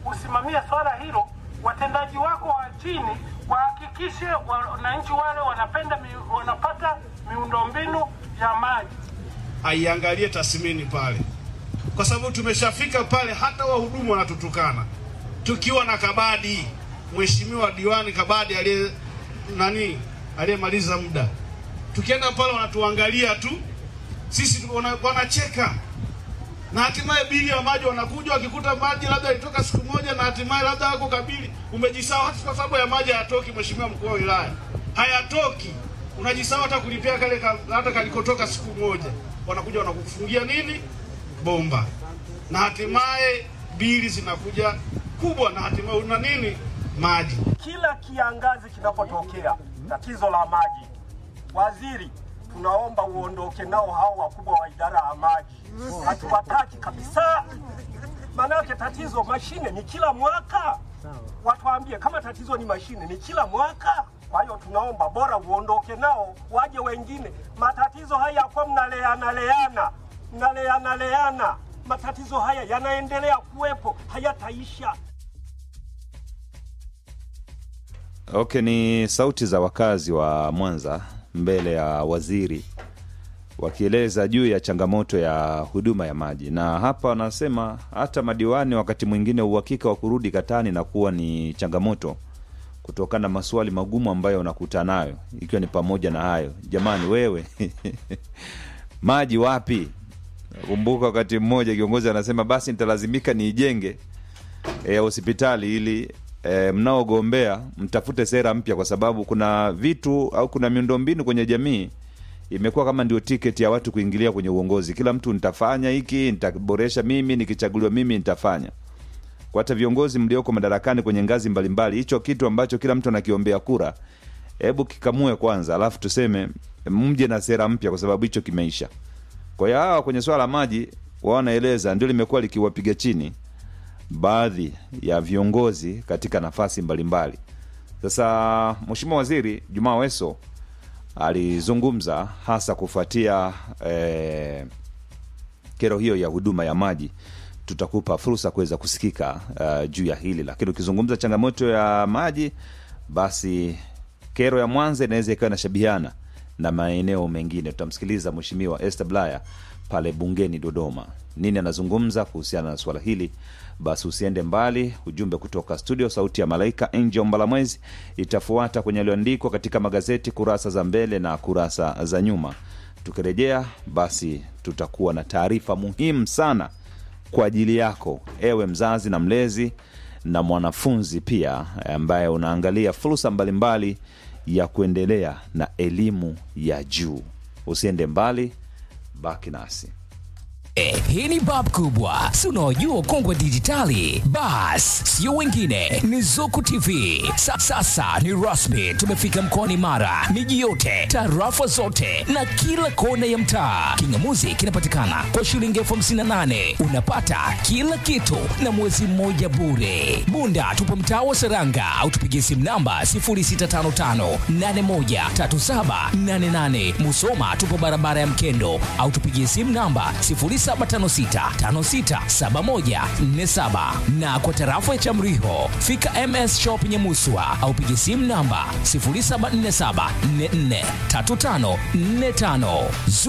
usimamie swala hilo, watendaji wako wa chini wahakikishe wananchi wale wanapenda mi, wanapata miundombinu ya maji. aiangalie tathmini pale, kwa sababu tumeshafika pale, hata wahudumu wanatutukana tukiwa na Kabadi, mheshimiwa diwani Kabadi aliye nani aliyemaliza muda, tukienda pale wanatuangalia tu sisi, wana- wanacheka na hatimaye bili ya maji wanakuja wakikuta maji labda ilitoka siku moja, na hatimaye labda wako kabili umejisahau, hata kwa sababu ya maji hayatoki. Mheshimiwa mkuu wa wilaya, hayatoki, unajisahau hata kulipia kale ka, hata kalikotoka siku moja, wanakuja wanakufungia nini bomba, na hatimaye bili zinakuja kubwa, na hatimaye una nini maji Kila kiangazi kinapotokea tatizo la maji, waziri, tunaomba uondoke nao hao wakubwa wa idara ya maji, hatuwataki kabisa. Maanake tatizo mashine ni kila mwaka, watuambie kama tatizo ni mashine ni kila mwaka. Kwa hiyo tunaomba bora uondoke nao, waje wengine. Matatizo haya kwa mnaleana leana, mnaleana leana, matatizo haya yanaendelea kuwepo, hayataisha. Okay, ni sauti za wakazi wa Mwanza mbele ya waziri wakieleza juu ya changamoto ya huduma ya maji, na hapa wanasema hata madiwani wakati mwingine uhakika wa kurudi katani na kuwa ni changamoto kutokana na maswali magumu ambayo unakutana nayo, ikiwa ni pamoja na hayo, jamani, wewe maji wapi? Kumbuka wakati mmoja kiongozi anasema basi nitalazimika niijenge e, hospitali ili e, mnaogombea mtafute sera mpya, kwa sababu kuna vitu au kuna miundombinu kwenye jamii imekuwa kama ndio tiketi ya watu kuingilia kwenye uongozi. Kila mtu nitafanya hiki, nitaboresha mimi, nikichaguliwa mimi nitafanya. Kwa hata viongozi mlioko madarakani kwenye ngazi mbalimbali, hicho kitu ambacho kila mtu anakiombea kura, hebu kikamue kwanza, alafu tuseme mje na sera mpya, kwa sababu hicho kimeisha. Kwa hiyo hawa kwenye swala la maji wao wanaeleza ndio limekuwa likiwapiga chini baadhi ya viongozi katika nafasi mbalimbali. Sasa Mheshimiwa Waziri Jumaa Weso alizungumza hasa kufuatia eh, kero hiyo ya huduma ya maji. Tutakupa fursa kuweza kusikika uh, juu ya hili, lakini ukizungumza changamoto ya maji, basi kero ya Mwanza inaweza ikawa inashabihiana na maeneo mengine. Tutamsikiliza Mheshimiwa Esther Blaya pale bungeni Dodoma, nini anazungumza kuhusiana na swala hili. Basi usiende mbali, ujumbe kutoka studio Sauti ya Malaika Angel Mbalamwezi itafuata kwenye yaliyoandikwa katika magazeti kurasa za mbele na kurasa za nyuma. Tukirejea basi tutakuwa na taarifa muhimu sana kwa ajili yako ewe mzazi na mlezi na mwanafunzi pia ambaye unaangalia fursa mbalimbali ya kuendelea na elimu ya juu. Usiende mbali, baki nasi. Eh, hii ni bab kubwa si unaojua ukongwe wa dijitali bas sio wengine ni zuku tv Sa, sasa ni rasmi tumefika mkoani mara miji yote tarafa zote na kila kona ya mtaa kingamuzi kinapatikana kwa shilingi elfu hamsini na nane unapata kila kitu na mwezi mmoja bure bunda tupo mtaa wa seranga au tupigie simu namba 0655813788 musoma tupo barabara ya mkendo au tupigie simu namba 0756567147 na kwa tarafa ya Chamriho fika MS Shop Nyamuswa au piga simu namba 0747443545.